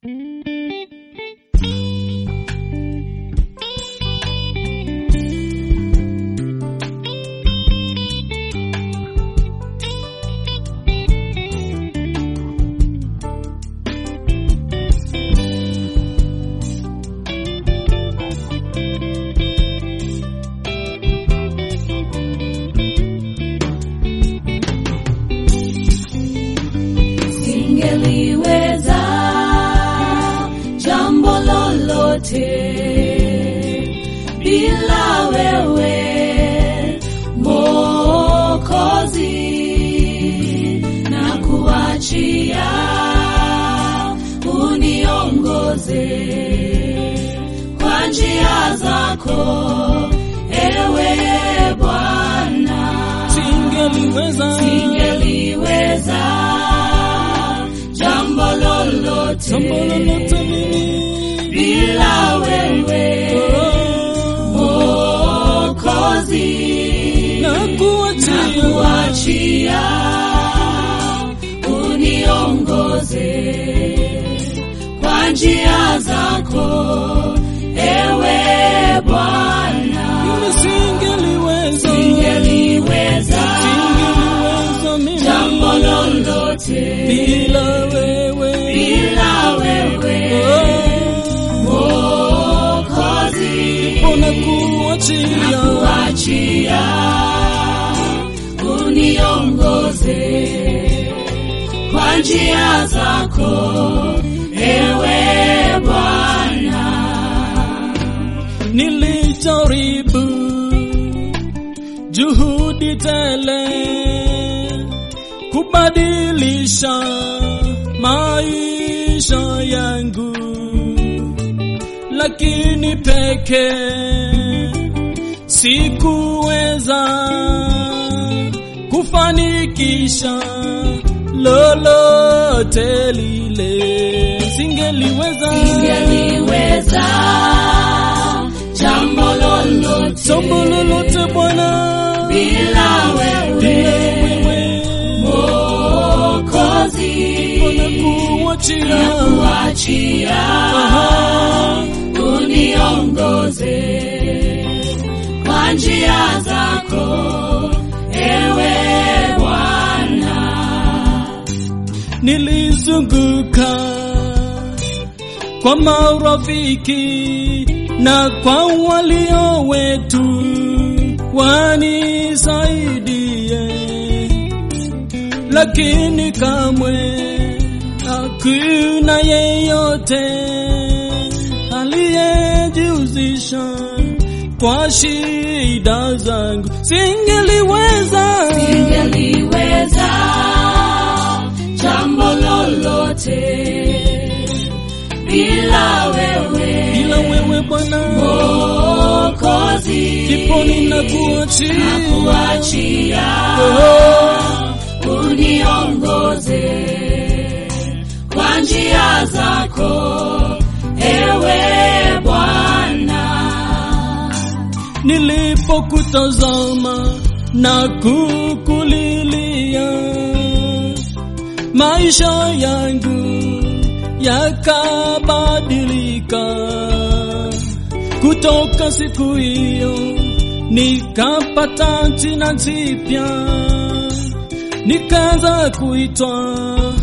Singeliweza jambo lolote bila wewe Mwokozi, na kuachia uniongoze kwa njia zako, ewe Bwana. Singeliweza Singeliweza jambo lolote jambo lolote mimi bila wewe Mwokozi, na kuachia kuachia uniongoze kwa njia zako, ewe Bwana. mimi singeliweza Singeliweza singeliweza mimi jambo lolote bila wewe bila wewe Mwokozi, ona kuachia kuachia uniongoze kwa njia zako, ewe Bwana. nilijaribu juhudi tele kubadilisha maisha yangu, lakini peke sikuweza kufanikisha lolote lile, singeliweza Singeliweza jambo lolote jambo lolote Bwana bila wewe bila wewe Mwokozi, Bwana kuachia kuachia Aha. uniongoze kwa njia zako, ewe Bwana. nilizunguka kwa marafiki na kwa walio wetu wanisaidie, lakini kamwe hakuna yeyote aliyejihusisha kwa shida zangu. Singeliweza Singeliweza jambo lolote bila wewe bila wewe Bwana, Mwokozi, ndipo ninakuachia kuachia uniongoze kwa njia zako, ewe Bwana. nilipokutazama na kukulilia, maisha yangu yakabadilika. Kutoka siku hiyo nikapata jina jipya, nikaanza kuitwa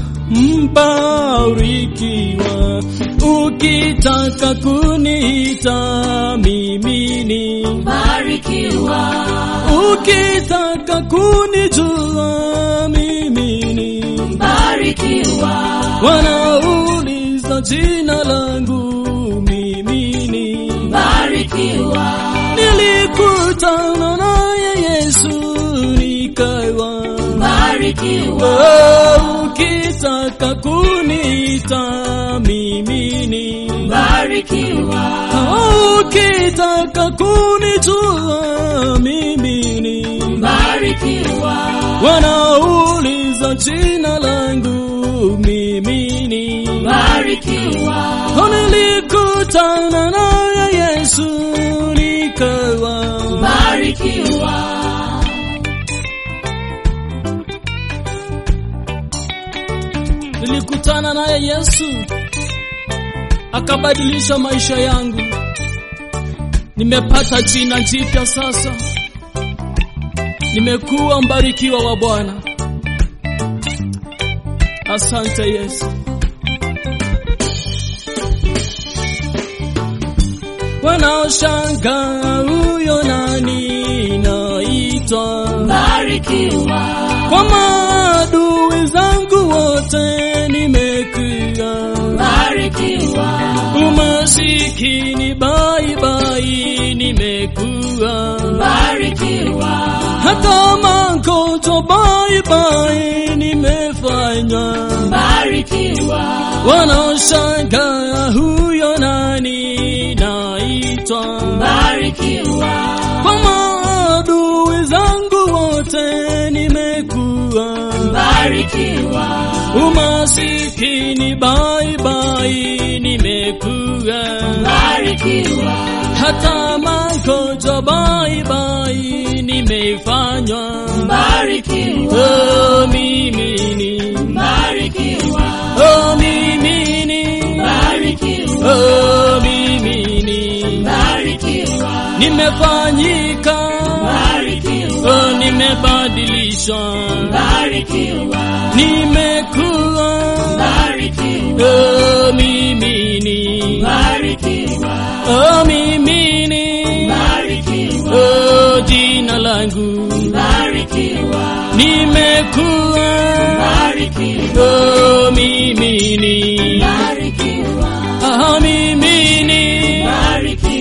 mbarikiwa. Ukitaka kuniita mimi ni Barikiwa, Ukitaka kunijua mimi ni barikiwa, wanauliza jina langu mimi ni barikiwa, nilikutana naye Yesu nikawa barikiwa, Oh, ukitaka kuniita mimi ni barikiwa, Oh, ukitaka kunijua mimi ni barikiwa, wanauliza jina langu mimi ni barikiwa, nilikutana naye Yesu nikawa barikiwa. nilikutana naye Yesu akabadilisha maisha yangu. Nimepata jina jipya sasa, nimekuwa mbarikiwa wa Bwana. Asante Yesu. Wanaoshangaa huyo nani naitwa Barikiwa. kwa maadui zangu wote nimekuwa Barikiwa. umasikini baibai nimekuwa Barikiwa. hata magonjwa baibai nimefanywa Barikiwa. wanaoshangaa huyo nani naitwa Barikiwa. kwa maadui zangu wote nimekuwa Barikiwa. umasikini baibai nimekuwa Barikiwa. hata magonjwa baibai nimefanywa Barikiwa. oh, mimi ni Barikiwa. oh, mimi ni Barikiwa. oh, mimi ni Barikiwa. nimefanyika Barikiwa. oh, nimebadilishwa Barikiwa. nimekuwa Barikiwa. oh, mimi ni Barikiwa. oh, mimi ni Barikiwa. oh, jina langu Barikiwa. nimekuwa Barikiwa. oh, mimi ni Barikiwa. ah, mimi ni Barikiwa.